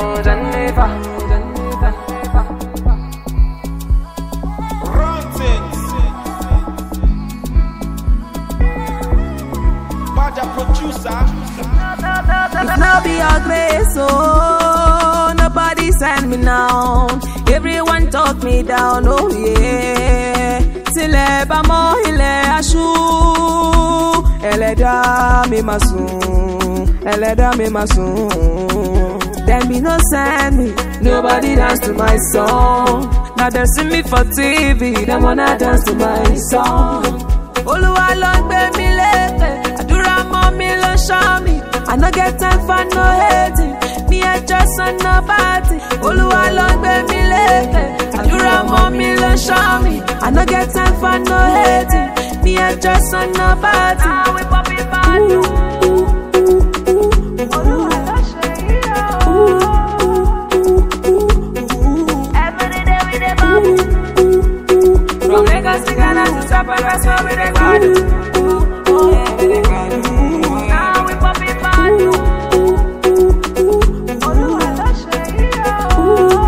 Jennifer, Jennifer. Run things. Baja producer. If not be your grace, oh, nobody send me now. Everyone talk me down, oh yeah. Tilẹ̀ bá mọ́ ilẹ̀ aṣú, ẹlẹ́dá mi máa sùn, ẹlẹ́dá mi máa sùn. Dem be no send me, nobody dance to my song. Na dem see me for TV, dem wanna dance to my song. Olúwa ló ń gbé mi lékè, àdúrà mọ́ mi ló ń ṣọ́ mi. I no get time for no hating, me I just on no party. Olúwa ló ń gbé mi lékè, àdúrà mọ́ mi ló ń ṣọ́ mi. I no get time for no hating, me I just on no party. Now we popping badu. Olúwa ló ṣe yí o. Every day we dey bubble. From Lagos to Ghana to Sapa, that's where we dey gbadu. Oh yeah, we dey gbadu. Now we popping badu. Olúwa ló ṣe yí o.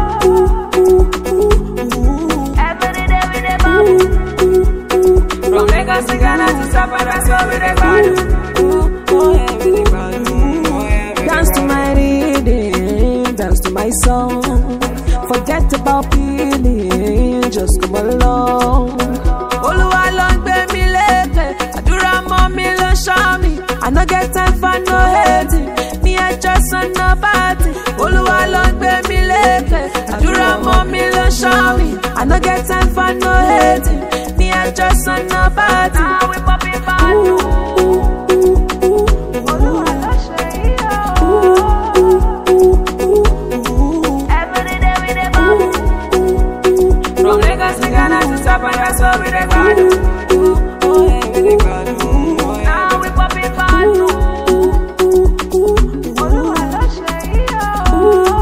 Every day we dey bubble. From Lagos to Ghana to Sapa, that's where we dey gbadu. Oh yeah, we dey gbadu. Dance to my rhythm, dance to my song. Forget about feeling, just come along. Olúwa ló ń gbé mi lékè, àdúrà mọ́ mi ló ń ṣọ́ mi. I no get time for no hating, me I just on no party. Olúwa ló ń gbé mi lékè, àdúrà mọ́ mi ló ń ṣọ́ mi. I no get time for no hating, me I just on no party. Now we popping badu. Olúwa ló ṣe yí o. Every day we dey bubble. From Lagos to Ghana to Sapa, that's where we dey gbadu. Oh yeah, we dey gbadu. Now we popping badu. Olúwa ló ṣe yí o.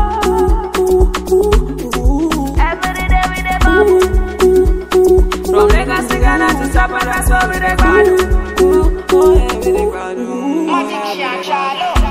Every day we dey bubble. From Lagos to Ghana to Sapa, that's where we dey gbadu. Oh yeah, we dey gbadu. Magic Shot Charlo.